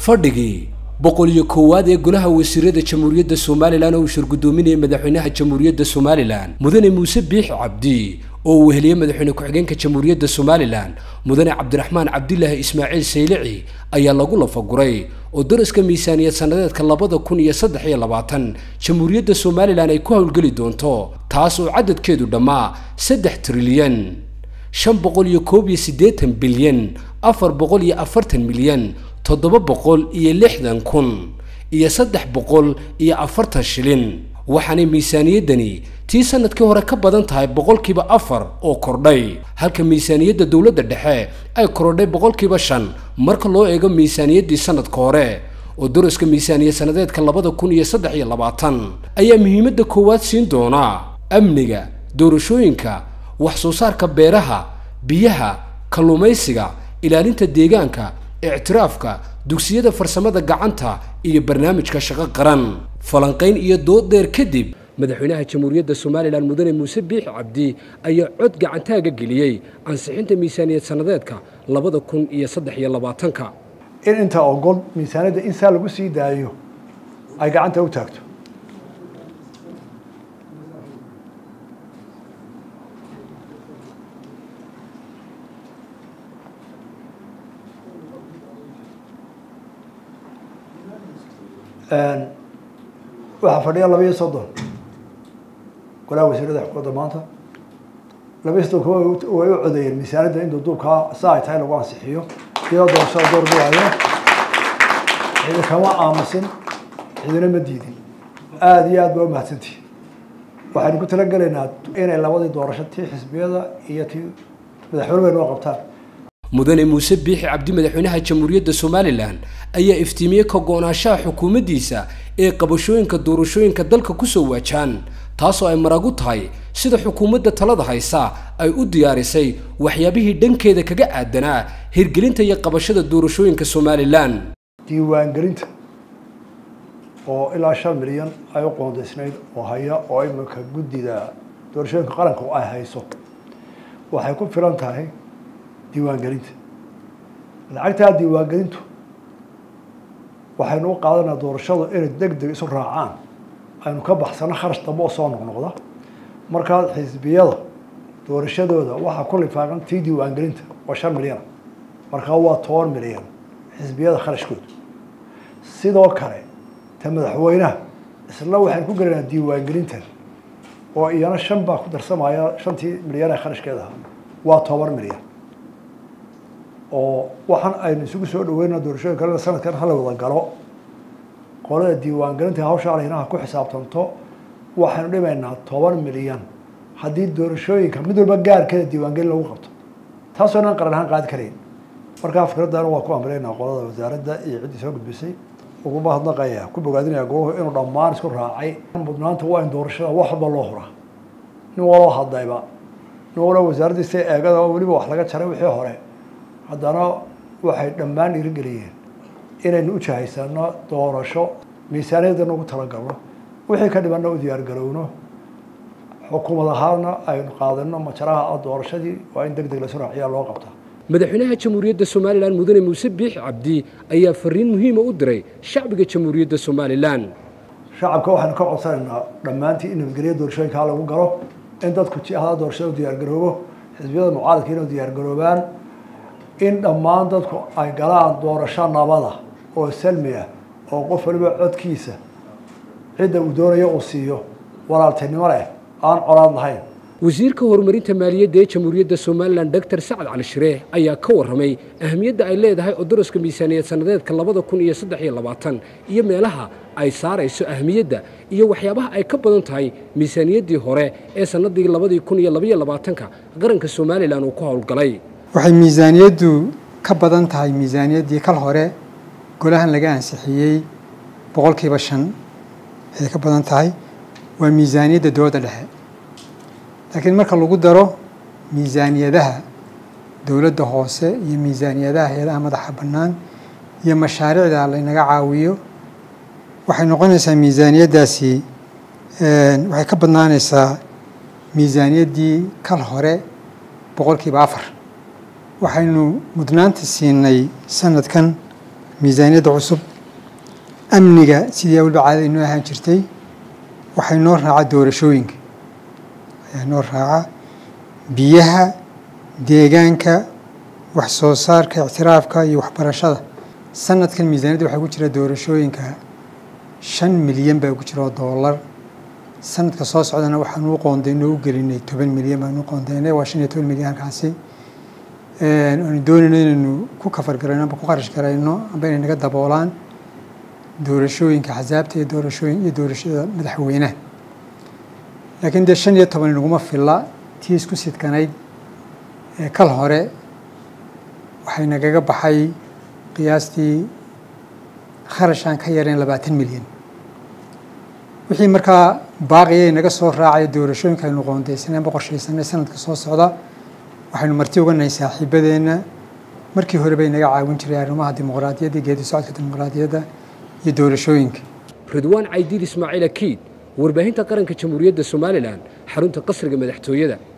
fadhigii boqol iyo koowaad ee golaha wasiirada jamhuuriyadda somalilan oo uu shirgudoominayay madaxweynaha jamhuuriyadda somalilan mudane muuse biix cabdi oo uu weheliyey madaxweyne ku-xigeenka jamhuuriyadda somalilan mudane cabdiraxmaan cabdilaahi ismaaciil saylici ayaa lagu lafaguray oo daraska miisaaniyad sannadeedka labada kun iyo saddex iyo labaatan jamhuuriyadda somalilan ay ku howlgeli doonto taas oo cadadkeedu dhammaa saddex trilyan shan boqol iyo koob iyo siddeetan bilyan afar boqol iyo afartan milyan toddoba boqol iyo lixdan kun iyo saddex boqol iyo afartan shilin waxaanay miisaaniyaddani tii sanadkii hore ka badan tahay boqolkiiba afar oo kordhay halka miisaaniyadda dowladda dhexe ay korodhay boqolkiiba shan marka loo eego miisaaniyaddii sanadka hore oo daraska miisaaniyad sannadeedka labada kun iyo saddex iyo labaatan ayaa muhiimadda koowaad siin doona amniga doorashooyinka wax soo saarka beeraha biyaha kalluumaysiga ilaalinta deegaanka ictiraafka dugsiyada farsamada gacanta iyo barnaamijka shaqo qaran falanqayn iyo dood dheer kadib madaxweynaha jamhuuriyadda somalilan mudane muuse biix cabdi ayaa cod gacantaaga geliyey ansixinta miisaaniyad sannadeedka labada kun iyo saddex iyo labaatanka in inta ogol miisaaniyadda in saa lagu sii daayo ay gacanta u taagto waxaa fadhiya laba iyo soddon golaha wasiirada xukuumadda maanta laba iyo soddonka way u codeeyeen miisaaniyadda in duuduubkaa sa ay tahay lagu ansixiyo iyadoo doorashada door duwaayo cidi kama aamusin cidina ma diidin aada iyo aad baa umahadsantihi waxaynu ku talagelaynaa inay labadii doorasho tii xisbiyada iyo tii madaxweyne weyn oo qabtaan mudane muuse biixi cabdi madaxweynaha jamhuuriyadda somalilan ayaa iftiimiyey ka go-naanshaha xukuumaddiisa ee qabashooyinka doorashooyinka dalka kusoo waajaan taasoo ay maragu tahay sida xukuumadda talada haysa ay u diyaarisay waxyaabihii dhankeeda kaga aadanaa hirgelinta iyo qabashada doorashooyinka somalilan diiwaangelinta oo ilaa shan milyan ay u qoondaysnayd oo haya oo iminka guddida doorashooyinka qaranka ay hayso waxay ku filan tahay diiwaangelinta lacagtaa diiwaangelintu waxaynu u qaadanaa doorashadu inay deg deg isu raacaan aynu ka baxsano kharash dambe oo soo noqnoqda markaa xisbiyada doorashadooda waxaa ku lifaaqan tii diiwaangelinta oo shan milyana markaa waa toban milyan xisbiyada kharashkooda sidoo kale ta madaxweynaha isla waxaynu ku gelaynaa diiwaangelintan oo iyana shan baa ku darsamaya shantii milyan ee kharashkeeda ahaa waa toban milyan oo waxaan aynu isugu soo dhaweynaa doorashooyin kalena sanadkan hala wada galo qolada diiwaangelinta hawsha alinaha ku xisaabtanto waxaynu dhimaynaa toban milyan haddii doorashooyinka mid walba gaarkeeda diiwaangelin lagu qabto taasoo dhan qaran ahaan qaadi karayn markaa fikradana waa ku amreynaa qolada wasaaradda iyo ciddii soo gudbisay uguma hadnaqaya ku bogaadinaya goluhu inuu dhammaan isku raacay mudnaanta waa in doorashada wax walba loo huraa nin waloo hadlayba nin waloo wasaaraddiisa eegada oo weliba wax laga jaray wixii hore haddana waxay dhammaan dhiirigeliyeen inaynu u jahaysano doorasho miisaaniyadana ugu talagalno wixii ka dhibanna u diyaargarowno xukuumad ahaana aynu qaadano majaraha doorashadii waa in deg deg lasu raaciyaa loo qabtaa madaxweynaha jamhuuriyadda somalilan mudane muuse biix cabdi ayaa fariin muhiima u diray shacbiga jamhuuriyadda somalilan shacabka waxaynu ka codsanaynaa dhammaantii in nabadgelya doorashooyinkaa lagu galo in dadku jihada doorashada u diyaargaroobo xisbiyada mucaaradka inay diyaargaroobaan in dhammaan dadku ay galaan doorasho nabada oo salmi ah oo qof waliba codkiisa cidda uu doonayo uu siiyo walaaltinimo leh aan colaad lahayn wasiirka horumarinta maaliyadda ee jamhuuriyadda somalilan doctor sacad cali shiree ayaa ka warramay ahamiyadda ay leedahay oo daraska miisaaniyad sannadeedka labada kun iyo saddex iyo labaatan iyo meelaha ay saarayso ahamiyadda iyo waxyaabaha ay ka badan tahay miisaaniyaddii hore ee sannadii labadii kun iyo labaiyo labaatanka qaranka somalilan uu ku howlgalay waxay miisaaniyaddu ka badan tahay miisaaniyaddii kal hore golahan laga ansixiyey boqolkiiba shan ayay ka badan tahay waa miisaaniyadda dowladda dhexe laakiin marka lagu daro miisaaniyadaha dowladda hoose iyo miisaaniyadaha hay-adaha madaxa bannaan iyo mashaariicda laynaga caawiyo waxay noqonaysaa miisaaniyaddaasi waxay ka badnaanaysaa miisaaniyaddii kal hore boqolkiiba afar waxaynu mudnaanta siinay sanadkan miisaaniyadda cusub amniga sidii waliba caadada inoo ahaan jirtay waxay noo raaca doorashooyinka ayaa noo raaca biyaha deegaanka wax soo saarka ictiraafka iyo waxbarashada sanadkan miisaaniyadda waxaa ku jira doorashooyinka shan milyan baa ku jira oo doolar sanadka soo socdana waxaan u qoondaynoo u gelinay toban milyan baan u qoondaynay waa shan iyo toban milyan halkaasi aanu doonayno inaynu ku kafar garayno amba ku qarash garayno amba inay naga daboolaan doorashooyinka xasaabta iyo doorashooyin iyo doorashada madaxweynaha laakiin dee shan iyo toban inaguma filla tii isku sidkanayd ee kal hore waxay nagaga baxay qiyaastii kharashaan ka yareen labaatan milyan wixii markaa baaqiyay naga soo raacaya doorashooyinka aynu qoondaysanay amba qorshaysanay sanadka soo socda waxaynu marti uga nahay saaxiibadeenna markii hore bay naga caawin jiray arrimaha dimuqraadiyadda geedi socodka dimuqraadiyadda iyo doorashooyinka ridwaan caydiid ismaaciil akiid warbaahinta qaranka jamhuuriyadda somalilan xarunta qasriga madaxtooyada